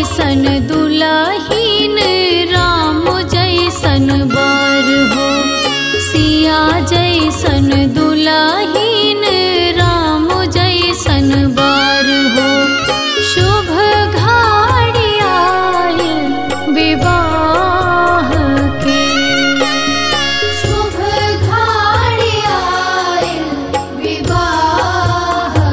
जैसन दुलहीन राम जैसन बर हो सिया जैसन दुलहीन राम जैसन बर हो शुभ घड़ी आयल विवाह के शुभ घड़ी आयल विवाह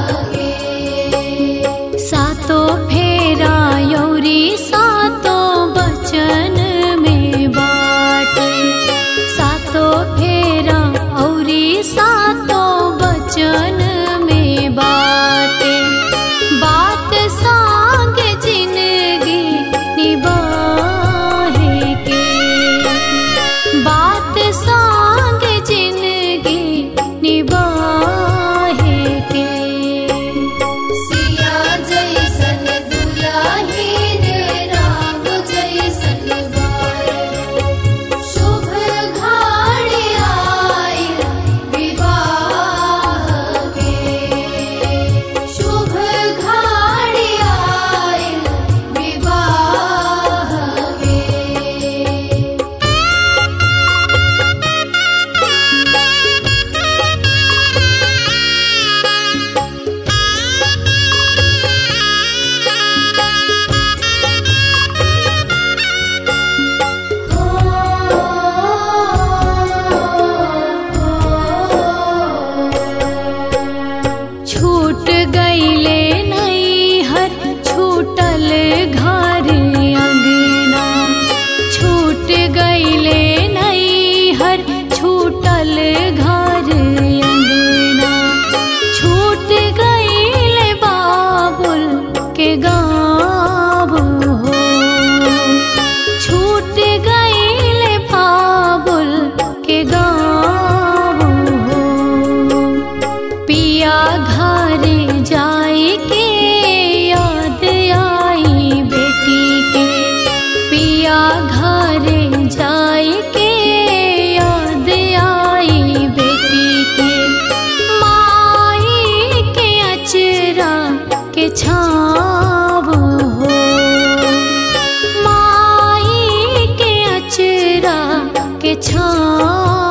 के सातो फेरा यौरी सातो बचन में बाटे सातो फेरा औरी सातो बचन में बाटे बात सांग जिंदगी निभाहे के बात सांग जिंदगी निभाहे के सिया जैसन दुलहीन राम जैसन बर शुभ घड़ी आयल विवाह के शुभ घड़ी आयल विवाह के छूट गईले नैहर छूटल घर अंगना छूट गईले नैहर छूटल घर अंगना छूट गईले बाबुल के गाँव हो छूट गईले बाबुल के गाँव हो पिया घर जाए के याद आई बेटी के पिया घर जाए के याद आई बेटी के माई के अचरा के छाव हो माई के अचरा के छाव